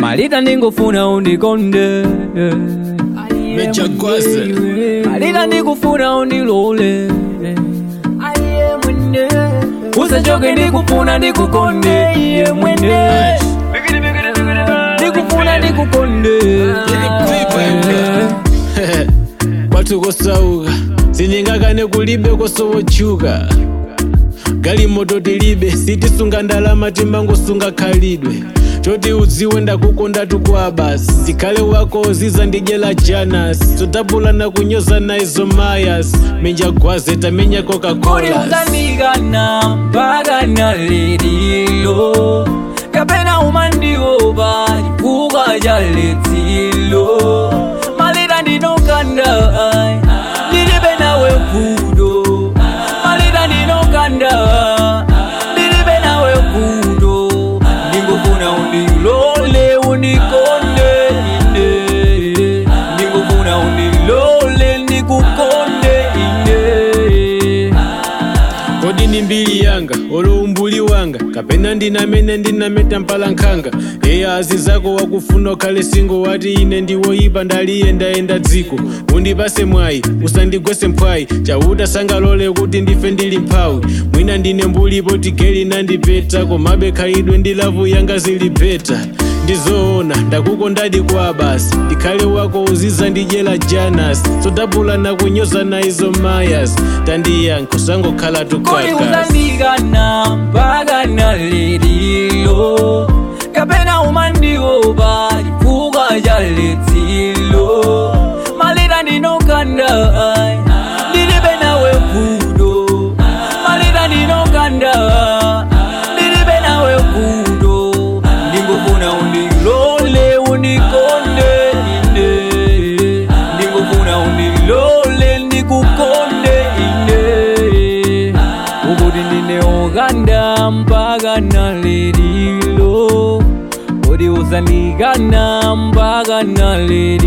malita ndingofuna undikonde Mechagwaze. malita ndikufuna undilole usachoke ndikufuna ndikukonde iye mwene ndikufuna ndikukonde kwathu kosauka sinyingakane kulibe kosowochuka galimoto tilibe sitisunga ndalama timangosunga khalidwe choti udziwe ndakukonda tukwa basi zikhale wako ziza ndidyela janas totapulana kunyoza naizo mayas minjagwaze tamenya kodi coca-cola uzandikana mpaka na lelilo kapena umandiopa chifukwa cha letsilo malita ndinokanda ndilibe nawe vuto malita ndinokanda ndilibe nawe vuto ndingofuna undilole undikonde ine ndingofuna undilole ndikukonde ine kodi ni mbiri yanga olo umbuli wanga kapena ndinamene ndinameta mpalankhanga eya azi zako wakufuna ukhale singo wati ine ndiwoyipa ndaliyendayenda dziko undipase mwayi usandigwese mphwayi chauta sangalole kuti ndife ndili mphawi mwina ndine mbulipo tigeli nandipeta komabe khalidwe ndi lavu yanga zili beta ndizoona ndakukondadi kwa basi ndikhale wako uziza ndidyela janas sodabulana kunyoza naizo mayas tandiyankho sangokhala kodi tukakasi uzandikana mpaka na lelilo kapena umandiopa chifukwa cha letsilo malita ndinokanda ndilibe nawe vuto malita ndinokanda ndilibe nawe vuto ndingofuna undilole undikonde ine ndingofuna undilole ndikukonde ine ukuti ndineokanda mpaka na lelilo kodi uzandikana mpaka na lelilo